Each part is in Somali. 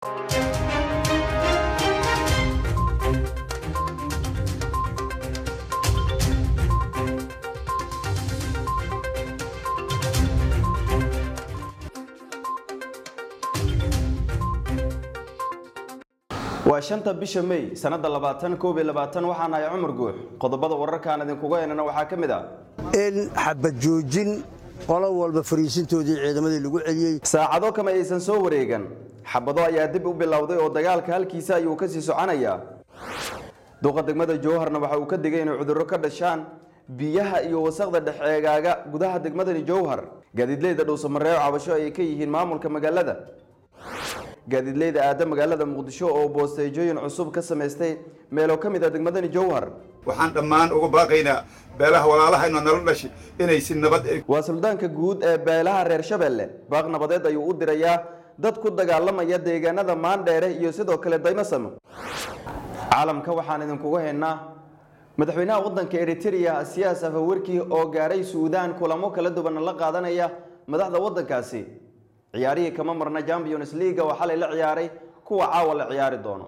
waa shanta bisha may sanada labaatan koob iyo labaatan waxaan ahay cumar guux qodobada wararkaan idinkuga heynana waxaa ka mid ah in xabad joojin qolo walba fariisintoodii ciidamadii lagu celiyey saacado kama aysan soo wareegan xabado ayaa dib u bilowday oo dagaalka halkiisa ayuu kasii soconayaa duqa degmada jowharna waxa uu ka digay inay cudurro ka dhashaan biyaha iyo wasaqda dhexeegaaga gudaha degmadani jowhar gaadiidleyda dhuusamareebo cabasho ayay ka yihiin maamulka magaalada gaadiidleyda aada magaalada muqdisho oo boosteejooyin cusub ka samaystay meelo ka mid a degmadani jowhar waxaan dhammaan uga baaqaynaa beelaha walaalahayno nala dhashi inay si nabad ay waa suldaanka guud ee beelaha reer shabeelle baaq nabadeed ayuu u dirayaa dad ku dagaalamaya deegaanada maandheere iyo sidoo kale daymasamo caalamka waxaan idinkuga haynaa madaxweynaha wadanka eritrea siyaas afawerki oo gaaray suudaan kulamo kala duwan la qaadanaya madaxda wadankaasi ciyaarihii kama marna champions league oo xalay la ciyaaray kuwa caawa la ciyaari doono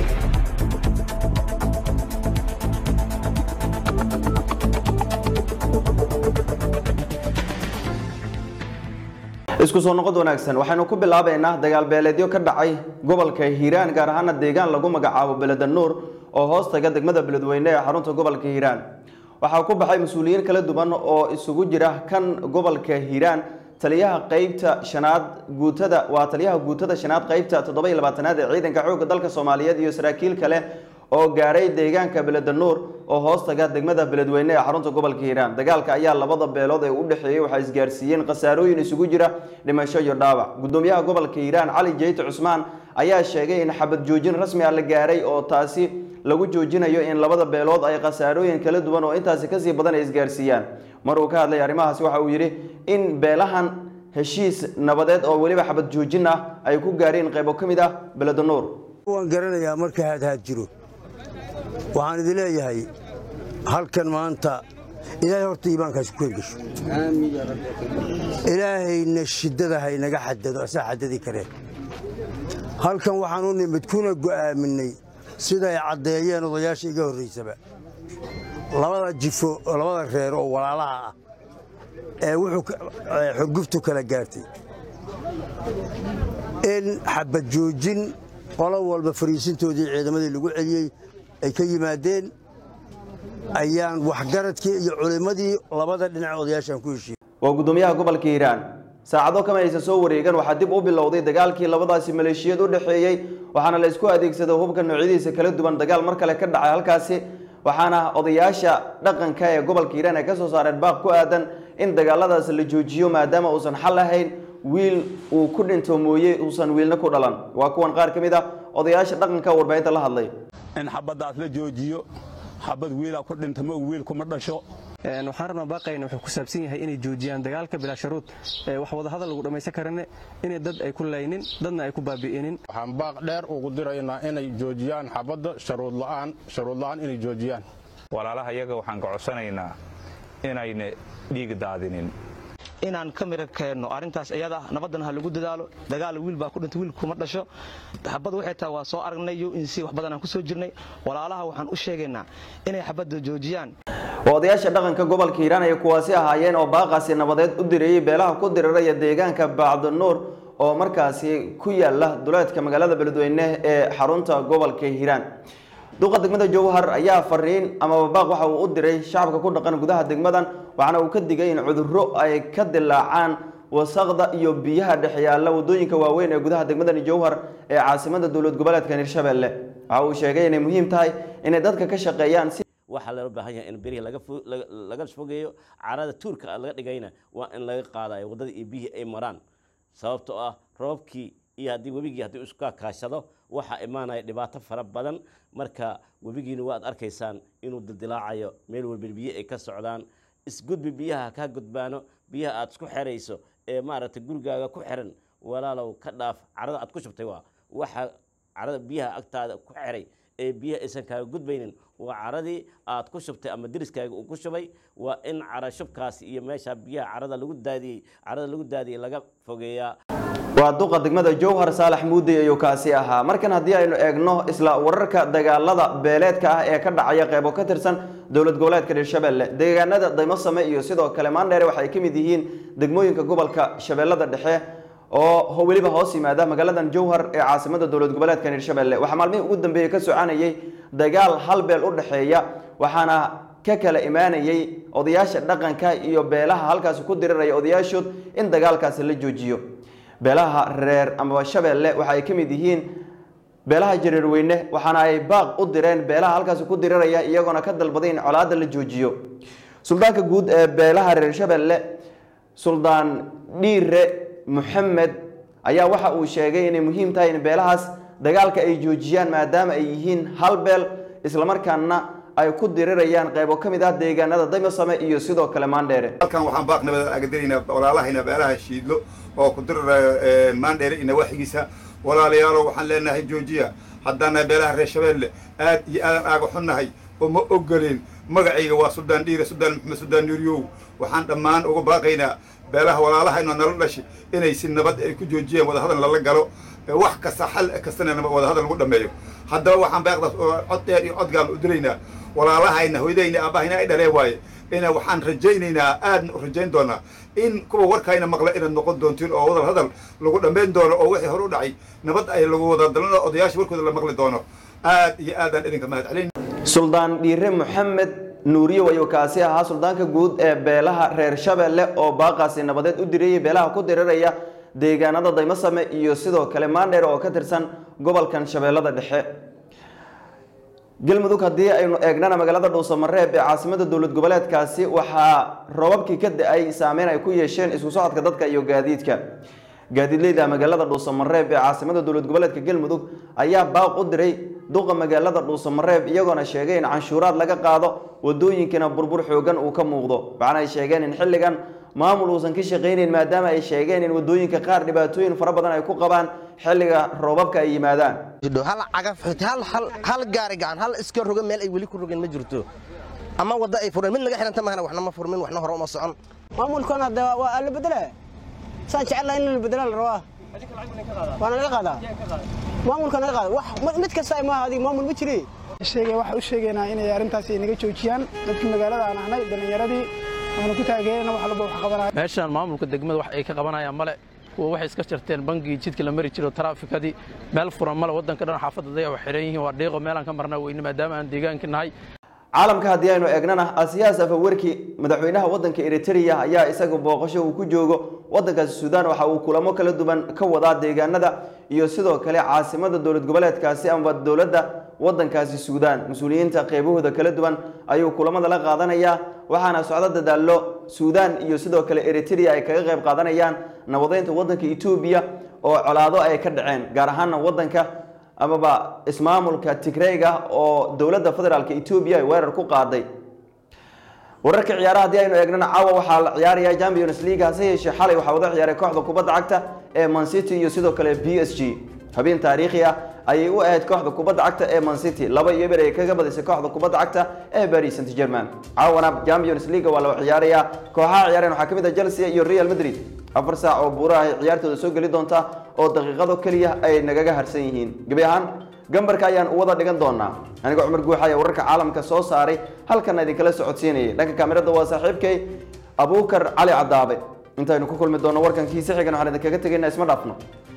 isku soo noqod wanaagsan waxaynu ku bilaabaynaa dagaal beeleedyo ka dhacay gobolka hiiraan gaar ahaana deegaan lagu magacaabo beledanuur oo hoos taga degmada beledweyne ee xarunta gobolka hiiraan waxaa ku baxay mas-uuliyiin kala duwan oo isugu jira kan gobolka hiiraan taliyaha qeybta shanaad guutada waa taliyaha guutada shanaad qeybta toddoba iyo labaatanaad ee ciidanka xoogga dalka soomaaliyeed iyo saraakiil kale oo gaaray deegaanka beledanuur oo hoos taga degmada beledweyne ee xarunta gobolka hiiraan dagaalka ayaa labada beelood ee u dhexeeyey waxaa isgaarsiiyeen khasaarooyin isugu jira dhimasho iyo dhaawac gudoomiyaha gobolka hiiraan cali jeyte cusmaan ayaa sheegay in xabad joojin rasmi ah la gaaray oo taasi lagu joojinayo in labada beelood ay khasaarooyin kala duwan oo intaasi kasii badan ay isgaarsiiyaan mar uu ka hadlay arrimahaasi waxa uu yidhi in beelahan heshiis nabadeed oo weliba xabad joojin ah ay ku gaareen qaybo ka mid ah beledanuur waan garanayaa marka haadhaad jiro waxaan idin leeyahay halkan maanta ilaahay horta iimaankaasi ku hergesho ilaahayna shiddada haynaga xadado asaa xadadi kareen halkan waxaan u nimid kuna go'aaminay siday caddeeyeen odayaasha iga horraysaba labada jifo oo labada reer oo walaalaha ah ee wuxuu xurguftu kala gaartay in xabad joojin qolo walba fariisintoodii ciidamadii lagu celiyey ay ka yimaadeen ayaan waxgaradkii iyo culimmadii labada dhinac odayaashaan ku heshiiyey waa gudoomiyaha gobolka hiiraan saacado kama aysan soo wareegan waxaa dib u bilowday dagaalkii labadaasi maleeshiyad u dhexeeyey waxaana la isku adeegsaday hubka noocyadiisa kala duwan dagaal mar kale ka dhacay halkaasi waxaana odayaasha dhaqanka ee gobolka hiiraan ay ka soo saareen baaq ku aadan in dagaaladaas la joojiyo maadaama uusan xal ahayn wiil uu ku dhinto mooye uusan wiilna ku dhalan waa kuwan qaar ka mid ah odayaasha dhaqanka warbaahinta la hadlay in xabaddaas la joojiyo xabad wiilaa ku dhinta ma wiil kuma dhasho waxaan rabnaa baaqayna wuxuu ku saabsan yahay inay joojiyaan dagaalka bilaa sharuud wax wadahadal lagu dhammaysan karane inay dad ay ku laynin dadna ay ku baabi'inin waxaan baaq dheer ugu diraynaa inay joojiyaan xabadda sharuud la'aan sharuud la'aan inay joojiyaan walaalaha iyaga waxaan ka codsanaynaa inayna dhiig daadinin inaan ka mira keenno arrintaas iyada nabaddan ha lagu dadaalo dagaal wiil baa ku dhintay wiil kuma dhasho xabad waxay tahay waa soo aragnay yo insi wax badan aan ku soo jirnay walaalaha waxaan u sheegaynaa inay xabadda joojiyaan waa odayaasha dhaqanka gobolka hiiraan ay kuwaasi ahaayeen oo baaqaasi nabadeed u direeyey beelaha ku diriraya deegaanka bacdanuur oo markaasi ku yaala duleedka magaalada beledweyne ee xarunta gobolka hiiraan duqa degmada jowhar ayaa fariin amaba baaq waxa uu u diray shacabka ku dhaqan gudaha degmadan waxaana uu ka digay in cudurro ay ka dilaacaan wasaqda iyo biyaha dhex yaalla wadooyinka waaweyn ee gudaha degmadani jowhar ee caasimada dowlad goboleedka hirshabelle waxa uu sheegay inay muhiim tahay inay dadka ka shaqeeyaan si waxaa loo baahan yahay in berihii laga fo- laga- laga fogeeyo carada tuurka laga dhigayna waa in laga qaadayo waddada iyo biyihii ay maraan sababtoo ah roobkii iyo haddii webigii haddii isku kaashado waxaa imaanaya dhibaato fara badan marka webigiina waad arkaysaan inuu dildilaacayo meel walba biyo ay ka socdaan isgudbi biyaha kaa gudbaano biyaha aad isku xerayso ee maaragtay gurigaaga ku xiran walaalow ka dhaaf carada aad ku shubtay waa waxa carada biyaha agtaada ku xiray ee biyaha aysan kaaga gudbaynin waa caradii aad ku shubtay ama deriskaaga uu ku shubay waa in cara shubkaasi iyo meesha biyaha carada lagu daadiyey carada lagu daadiyey laga fogeeyaa waa duqa degmada jowhar saalax muudey ayuu kaasi ahaa markan haddii aynu eegno isla wararka dagaalada beeleedka ah ee ka dhacaya qeybo ka tirsan dowlad goboleedka hirshabelle deegaanada daymasame iyo sidoo kale maandheere waxay ka mid yihiin degmooyinka gobolka shabeellada dhexe oo weliba hoos yimaada magaaladan jowhar ee caasimada dowlad goboleedka hirshabelle waxaa maalmihii ugu dambeeyey ka soconayay dagaal hal beel u dhexeeya waxaana ka kala imaanayay odayaasha dhaqanka iyo beelaha halkaasi ku diriraya odayaashood in dagaalkaasi la joojiyo beelaha reer amaba shabeelle waxa ay ka mid yihiin beelaha jareerweyne waxaana ay baaq u direen beelaha halkaasi ku diriraya iyagoona ka dalbaday in colaada la joojiyo suldaanka guud ee beelaha reer shabeelle suldaan dhiire maxamed ayaa waxa uu sheegay inay muhiim tahay in beelahaas dagaalka ay joojiyaan maadaama ay yihiin hal beel islamarkaana ay ku dirirayaan qaybo ka mid ah deegaanada daymasame iyo sidoo kale maandheere halkan waxaan baaq nabad agadinaynaa walaalahayna beelaha shiidlo oo ku dirirayo maandheere iyo nawaaxigiisa walaalayaalo waxaan leenahay joojiya haddaana beelaha reer shabeelle aad iyo aadan aaga xunnahay oo ma ogoleen magacayga waa suldaan dhiire suldaan maxamed suldaan nuuriyow waxaan dhammaan uga baaqaynaa beelaha walaalahayna nala dhashi inay si nabad ay ku joojiyeen wadahadal lala galo wax kasta xal kastana wadahadal lagu dhammeeyo haddaba waxaan baaqdaas oo cod dheer iyo codgaan u diraynaa walaalahayna hoydayna aabahayna ay dhalee waaye ina waxaan rajaynaynaa aadna u rajayn doonaa in kuwa warkayna maqla inaad noqon doontiin oo wadal hadal lagu dhammayn doono oo wixii hore u dhacay nabad ay lagu wada dalano odayaasha warkooda la maqli doono aad iyo aadaan idinka mahad celin suldaan dhiire maxamed nuuriyo ayuu kaasi ahaa suldaanka guud ee beelaha reer shabeelle oo baaqaasi nabadeed u diriyey beelaha ku diriraya deegaanada daymasame iyo sidoo kale maandheer oo ka tirsan gobolkan shabeellada dhexe galmudug haddii aynu eegnana magaalada dhuusamareeb ee caasimada dowlad goboleedkaasi waxaa robabkii ka da-ay saameyn ay ku yeesheen isku socodka dadka iyo gaadiidka gaadiidleyda magaalada dhuusamareeb ee caasimada dowlad goboleedka galmudug ayaa baaq u diray duqa magaalada dhuusamareeb iyagoona sheegay in canshuuraad laga qaado wadooyinkana burbur xoogan uu ka muuqdo waxaana ay sheegeen in xilligan maamul uusan ka shaqaynayn maadaama ay sheegeen in wadooyinka qaar dhibaatooyin fara badan ay ku qabaan xilliga roobabka ay yimaadaan hal cagaf hal gaari gacan hal iska roga meel ay weli ku rogeen ma jirto ama wadda ay fureen mid naga xiranta mahana waxna ma furmin waxna hore uma socon maamulkan hadda waa la bedela saan jecelahay in la bedela la rabaa waana laga qaadaa maamulka naga qaada wax mid kasta maaha adiga maamul ma jiri sheegay waxa u sheegaynaa inay arrintaasi naga joojiyaan dadkii magaalada aan ahnay dhallinyaradii waanu ku taageerayna wax walba wax qabanaya meeshaan maamulka degmada wax ay ka qabanayaan male kuwa waxay iska jarteen bangigii jidka la mari jiro taraafikadii meel furan male waddanka dhan xaafadda dayax xiran yihiin waa dhiiqo meelaan ka marnaa weyne maadaama aan deegaanka nahay caalamka haddii aynu eegnana asiyaas afawerki madaxweynaha waddanka eritrea ayaa isaga booqasho uu ku joogo waddankaasi suudaan waxa uu kulamo kala duwan ka wadaa deegaanada iyo sidoo kale caasimada dowlad goboleedkaasi amaba dowladda waddankaasi suudaan mas-uuliyiinta qeybahooda kala duwan ayuu kulamada la qaadanayaa waxaana socdo dadaallo suudaan iyo sidoo kale eritrea ay kaga qayb qaadanayaan nabadeynta waddanka etoobiya oo colaado ay ka dhaceen gaar ahaana waddanka amaba ismaamulka tigreyga oo dowladda federaalk etoobiya ay weerar ku qaaday wararka ciyaaraha haddii aynu eegnana caawa waxaa la ciyaaraya champions league hase yeeshee xalay waxaa wada ciyaaray kooxda kubadda cagta ee mancity iyo sidoo kale b s g habeen taariikhi ah ayay u ahayd kooxda kubadda cagta ee mancity laba iyo eber ay kaga badisay kooxda kubadda cagta ee paris saint german caawana champions league waa la ciyaaraya kooxaha ciyaareen waxaa ka mid ah chelsea iyo real madrid afar saac oo buuraha ay ciyaartooda soo geli doonta oo daqiiqado keliya ay nagaga harsan yihiin gebi ahaan gambarka ayaan u wada dhigan doonaa anigoo cumar guuxa ayaa wararka caalamka soo saaray halkana idinkala socodsiinayay dhanka kaamirada waa saaxiibkay abuukar cali cadaabe intaynu ku kulmi doonno warkankiisa xigan waxaan idinkaga tegaynaa isma dhaafno